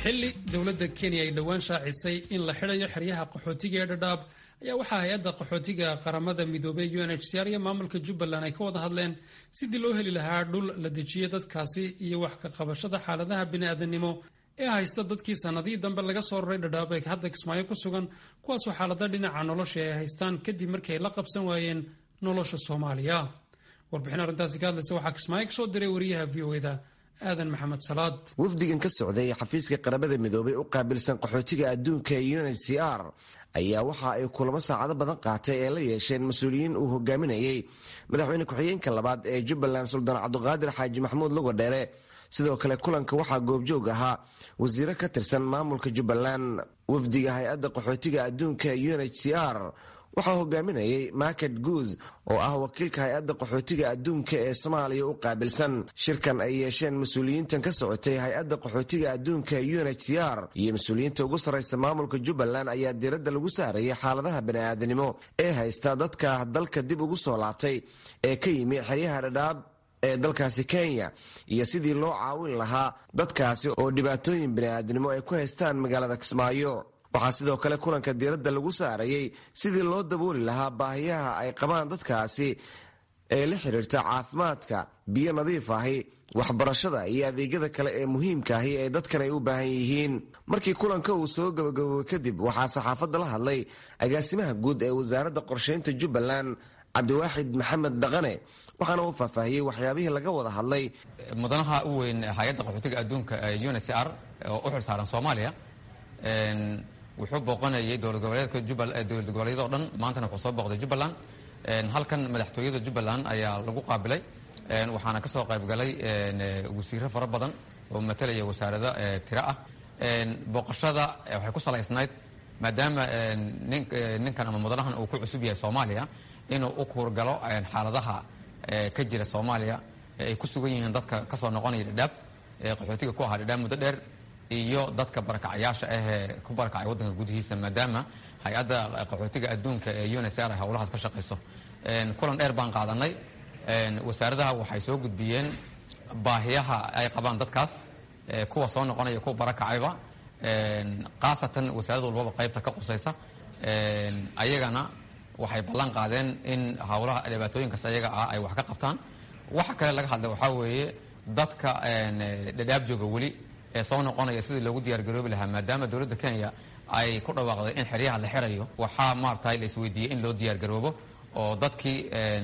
xilli dowladda kenya ay dhowaan shaacisay in la xidhayo xeryaha qaxootiga ee dhadhaab ayaa waxaa hay-adda qaxootiga qaramada midoobey u n h c r iyo maamulka jubbaland ay ka wada hadleen sidii loo heli lahaa dhul la dejiyo dadkaasi iyo wax ka qabashada xaaladaha bini-aadanimo ee haysta dadkii sanadihii dambe laga soo raray dhadhaab ee hadda kismaayo ku sugan kuwaasoo xaalada dhinaca nolosha ay haystaan kadib markii ay la qabsan waayeen nolosha soomaaliya warbixin arrintaasi ka hadlaysa waxaa kismaayo kasoo diray wariyaha v o eda aadan maxamed salaad wafdigan ka socday xafiiska qaramada midoobay u qaabilsan qaxootiga adduunka ee un h c r ayaa waxa ay kulamo saacado badan qaatay ee la yeesheen mas-uuliyiin uu hogaaminayey madaxweyne ku-xigeenka labaad ee jubbaland suldaan cabduqaadir xaaji maxamuud lugodheere sidoo kale kulanka waxaa goobjoog ahaa wasiiro ka tirsan maamulka jubbaland wafdiga hay-adda qaxootiga adduunka ee un h c r waxaa hogaaminayay market guuz oo ah wakiilka hay-adda qaxootiga adduunka ee soomaaliya u qaabilsan shirkan ay yeesheen mas-uuliyiintan ka socotay hay-adda qaxootiga adduunka ee un h c r iyo mas-uuliyiinta ugu sarraysa maamulka jubbaland ayaa diiradda lagu saarayay xaaladaha bani-aadanimo ee haysta dadka dalka dib ugu soo laabtay ee ka yimi xeryaha dhadhaab ee dalkaasi kenya iyo sidii loo caawin lahaa dadkaasi oo dhibaatooyin bani-aadanimo ay ku haystaan magaalada kismaayo waxaa sidoo kale kulanka diiradda lagu saarayay sidii loo dabooli lahaa baahiyaha ay qabaan dadkaasi ee la xiriirta caafimaadka biyo nadiif ahi waxbarashada iyo adeegyada kale ee muhiimka ahi ee dadkan ay u baahan yihiin markii kulanka uu soo gabagaboobay kadib waxaa saxaafadda la hadlay agaasimaha guud ee wasaaradda qorsheynta jubbaland cabdiwaaxid maxamed dhaqane waxaana uu faahfaahiyey waxyaabihii laga wada hadlay mudanaha u weyn hay-adda qaxootiga adduunka ee un h c r oo u xilsaaran soomaaliya wuxuu booqanayay dowlad goboleedka dowlad goboleedyada o dhan maantana wuxuu soo booqday jubbaland halkan madaxtooyada jubbaland ayaa lagu qaabilay waxaana ka soo qayb galay wasiiro fara badan oo matalaya wasaarada tiro ah booqashada waxay ku salaysnayd maadaama ninkan ama mudanahan uu ku cusub yahay soomaaliya inuu u kuurgalo xaaladaha ka jira soomaaliya ay ku sugan yihiin dadka kasoo noqonaya dhadhaab qaxootiga ku ahaa dhadhaab muddo dheer iyo dadka barakacayaasha ahee ku barakacay waddanka gudihiisa maadaama hay-adda qaxootiga adduunka ee un h r howlahaas ka shaqayso kulan dheer baan qaadanay wasaaradaha waxay soo gudbiyeen baahiyaha ay qabaan dadkaas kuwa soo noqonaya kuwa barakacayba khaasatan wasaarad walbaba qaybta ka qusaysa ayagana waxay ballan qaadeen in howlaha dhibaatooyinkaas ayaga ah ay wax ka qabtaan waxa kale laga hadlay waxaa weeye dadka dhadhaab jooga weli ee soo noqonaya sidii loogu diyaargaroobi lahaa maadaama dowladda kenya ay ku dhawaaqday in xeryaha la xirayo waxaa maaragtay la isweydiiyey in loo diyaargaroobo oo dadkii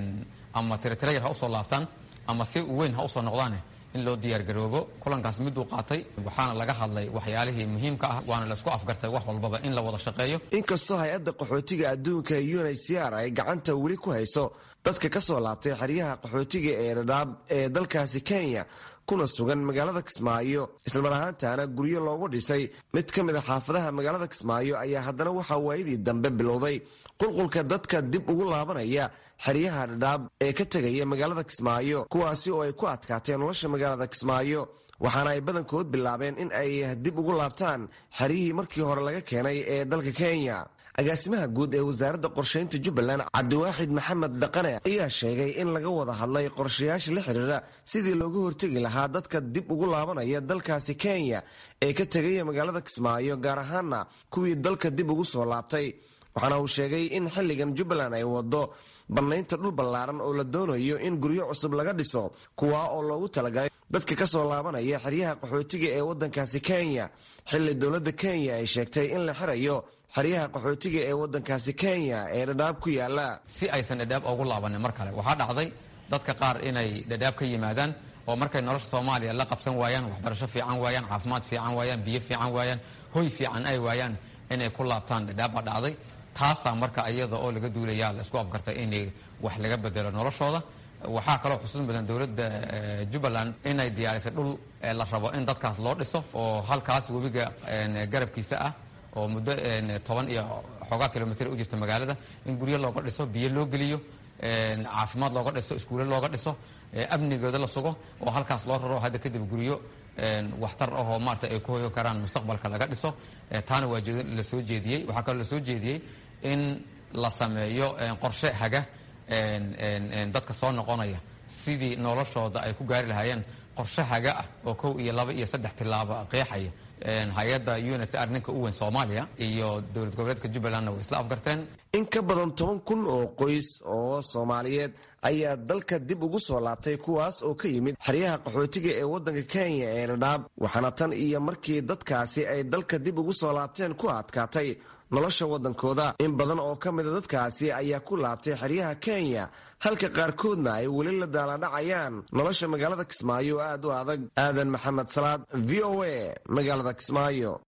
ama tiretira yar ha usoo laabtaan ama si weyn ha usoo noqdaane in loo diyaargaroobo kulankaas miduu qaatay waxaana laga hadlay waxyaalihii muhiimka ah waana la isku afgartay wax walbaba in la wada shaqeeyo inkastoo hay-adda qaxootiga adduunka ee un h c r ay gacanta weli ku hayso dadka ka soo laabtay xeryaha qaxootiga ee dhadhaab ee dalkaasi kenya kuna sugan magaalada kismaayo islamar ahaantaana guryo loogu dhisay mid ka mid a xaafadaha magaalada kismaayo ayaa haddana waxaa waayadii dambe bilowday qulqulka dadka dib ugu laabanaya xeryaha dhadhaab ee ka tegaya magaalada kismaayo kuwaasi oo ay ku adkaatee nolosha magaalada kismaayo waxaana ay badankood bilaabeen in ay dib ugu laabtaan xeryihii markii hore laga keenay ee dalka kenya agaasimaha guud ee wasaaradda qorsheynta jubbaland cabdiwaaxid maxamed dhaqane ayaa sheegay in laga wada hadlay qorshayaasha la xiriira sidii looga hortegi lahaa dadka dib ugu laabanaya dalkaasi kenya ee ka tegaya magaalada kismaayo gaar ahaana kuwii dalka dib ugu soo laabtay waxaana uu sheegay in xilligan jubbaland ay wado bannaynta dhul ballaaran oo la doonayo in guryo cusub laga dhiso kuwaa oo loogu talagalay dadka ka soo laabanaya xeryaha qaxootiga ee waddankaasi kenya xilli dowladda kenya ay sheegtay in la xirayo xeryaha qaxootiga ee waddankaasi kenya ee dhadhaab ku yaala si aysan dhadhaab ugu laabanin mar kale waxaa dhacday dadka qaar inay dhadhaab ka yimaadaan oo markay nolosha soomaaliya la qabsan waayaan waxbarasho fiican waayaan caafimaad fiican waayaan biyo fiican waayaan hoy fiican ay waayaan inay ku laabtaan dhadhaab baa dhacday taasaa marka iyada oo laga duulayaa la isku afgartay in wax laga bedelo noloshooda waxaa kaloo xusuud mudan dowladda jubbaland inay diyaarisay dhul la rabo in dadkaas loo dhiso oo halkaas webiga garabkiisa ah oo muddo toban iyo xoogaa kilomitr u jirta magaalada in guryo looga dhiso biyo loo geliyo caafimaad looga dhiso iskuulle looga dhiso amnigooda la sugo oo halkaas loo raro hadda kadib guryo waxtar ahoo maarata ay ku hoyo karaan mustaqbalka laga dhiso taana waa la soo jeediyey waxaa kaloo la soo jeediyey in la sameeyo qorshe haga dadka soo noqonaya sidii noloshooda ay ku gaari lahaayeen qorshe haga ah oo kow iyo laba iyo saddex tilaabo qeexaya hay-adda unsr ninka u weyn soomaaliya iyo dowlad goboleedka jubbalandna way isla afgarteen in ka badan toban kun oo qoys oo soomaaliyeed ayaa dalka dib ugu soo laabtay kuwaas oo ka yimid xeryaha qaxootiga ee waddanka kenya ee dhadhaab waxaana tan iyo markii dadkaasi ay dalka dib ugu soo laabteen ku adkaatay nolosha waddankooda in badan oo ka mida dadkaasi ayaa ku laabtay xeryaha kenya halka qaarkoodna ay weli la daaladhacayaan nolosha magaalada kismaayo oo aad u adag aadan maxamed salaad v o a magaalada kismaayo